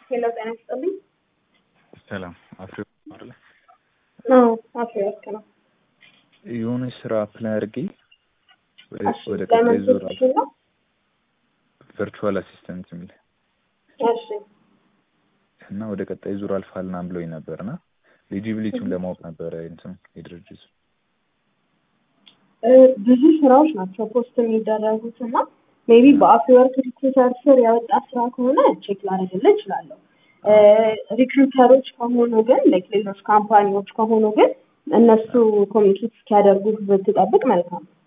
ሄሎ ጤና ይስጥልኝ። ሰላም አፍሪ አይደለ? አዎ አፍሪወርቅ ነው። የሆነ ስራ አፕላይ አድርጌ ወደ እሺ ወደ ቀጣይ ለምን ዙር ትችል ነው? ቨርቹዋል አሲስታንት የሚል እሺ እና ወደ ቀጣይ ዙር አልፋልና ብሎኝ ነበር እና ኤሊጂቢሊቲውን ለማወቅ ነበረ እንትን የድርጅቱ እ ብዙ ስራዎች ናቸው ፖስት የሚደረጉት እና ሜቢ በአፍሪወርክ ሪክሩተር ስር ያወጣ ስራ ከሆነ ቼክ ላደርግልህ እችላለሁ። እ ሪክሩተሮች ከሆኑ ግን ላይክ ሌሎች ካምፓኒዎች ከሆኑ ግን እነሱ ኮሚኒኬት እስኪያደርጉ ብትጠብቅ መልካም ነው።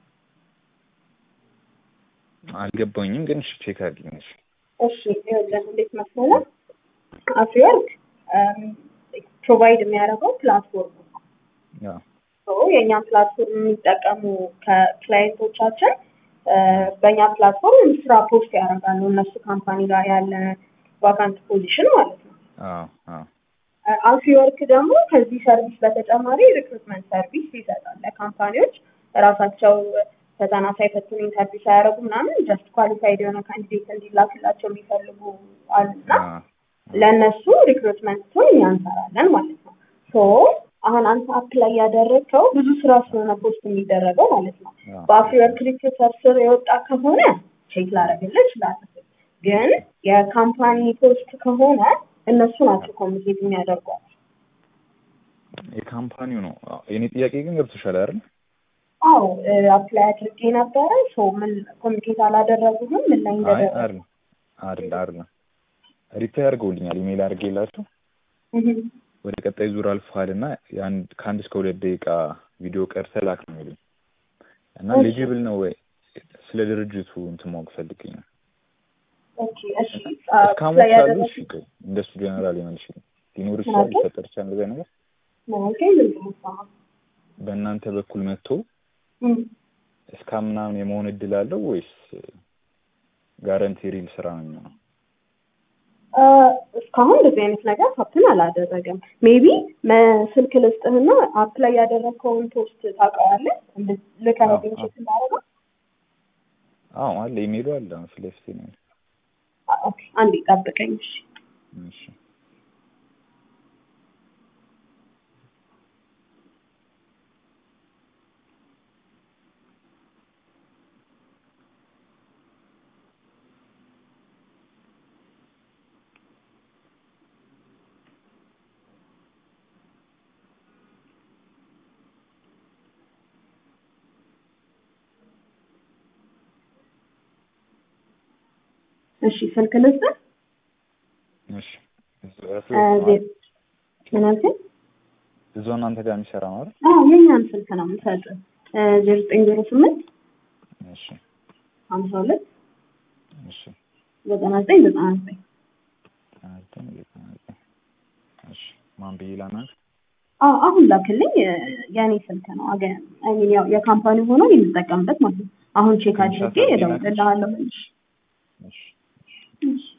አልገባኝም፣ ግን እሺ ቼክ አድርጊኝ። እሺ እሺ ይኸውልህ እንዴት መሰለህ አፍሪወርክ ፕሮቫይድ የሚያደርገው ፕላትፎርም ነው። ያው ሶ የእኛን ፕላትፎርም የሚጠቀሙ ከክላይንቶቻችን እ በእኛ ፕላትፎርም ስራ ፖስት ያደርጋሉ እነሱ ካምፓኒ ጋር ያለ ቫካንት ፖዚሽን ማለት ነው። አዎ አዎ አፍሪወርክ ደግሞ ከዚህ ሰርቪስ በተጨማሪ ሪክሩትመንት ሰርቪስ ይሰጣል ለካምፓኒዎች ራሳቸው ፈተና ሳይፈትኑ ኢንተርቪው ሳያደርጉ ምናምን ጀስት ኳሊፋይድ የሆነ ካንዲዴት እንዲላክላቸው የሚፈልጉ አሉና አዎ ለእነሱ ሪክሩትመንቱን እኛ እንሰራለን ማለት ነው። ሶ አሁን አንተ አፕላይ ያደረግከው ብዙ ስራ ስለሆነ ፖስት የሚደረገው ማለት ነው። አዎ በአፍሪወርክ ሪክሩተር ስር የወጣ ከሆነ ቼክ ላደርግልህ እችላለሁ። ግን የካምፓኒ ፖስት ከሆነ እነሱ ናቸው ኮሚኒኬት የሚያደርጓት። የካምፓኒው ነው። አዎ፣ የኔ ጥያቄ ግን ገብቶሻል አይደል? አዎ አፕላይ አድርጌ ነበረ። ሶ ምን ኮሚኒኬት አላደረጉህም? ምን ላይ አይ እንደደረሰ አይደል አይደል አይደል ሪፕላይ አድርገውልኛል። ኢሜይል አድርጌላቸው እህም። ወደ ቀጣይ ዙር አልፈሃል እና የአንድ ከአንድ እስከ ሁለት ደቂቃ ቪዲዮ ቀርተህ ላክ ነው የሚሉኝ እና እሺ። ኤሊጂብል ነው ወይ ስለ ድርጅቱ እንትን ማወቅ ፈልጌ ነው። ኦኬ እሺ እስካሞች አፕላይ አሉ። ያደረጉ እሺ ቆይ እንደሱ ጀነራል ይመልሽ ሊኖር ምን ይችላል፣ አልከኝ? ሊፈጠር ይችላል እንደዚያ ነገር ማለት ምንድን ነው የምትሰማው? በእናንተ በኩል መጥቶ እም። እስካ ምናምን የመሆን እድል አለው ወይስ ጋረንቲ ሪል ስራ ነው የሚሆነው? አ፣ እስካሁን እንደዚህ አይነት ነገር ሀፕን አላደረገም። ሜቢ ስልክ ልስጥህና አፕላይ ያደረግከውን ፖስት ታውቀዋለህ? እንድ- ልከህልኝ አዎ፣ ቼክ እንዳደረገው? አዎ አለ፣ ኢሜይሉ አለ ፊት ለፊቴ ነው ያለው። አ፣ ኦኬ አንዴ ጠብቀኝ እሺ። እሺ እሺ ስልክ ልስጥህ? እሺ እዛው አ፣ ያለው ነው ዜ- አይደል? ምን አልከኝ? እዛው እናንተ ጋር የሚሰራ ነው አይደል? አዎ የኛን ስልክ ነው የምሰጥህ። ዜሮ ዘጠኝ ዜሮ ስምንት እሺ ሀምሳ ሁለት እሺ ዘጠና ዘጠኝ ዘጠና ዘጠኝ ዘጠኝ ዘጠና ዘጠኝ እሺ ማን ብዬ ላናግር? አዎ አሁን ላክልኝ። እ፣ የእኔ ስልክ ነው አገ አይ ሚን ያው የካምፓኒ ሆኖ የምጠቀምበት ማለት ነው። አሁን ቼክ ትንሽ አድርጌ አሳርጌ ላክልሽ? እደውልልሃለሁ መልሼ። እሺ እሺ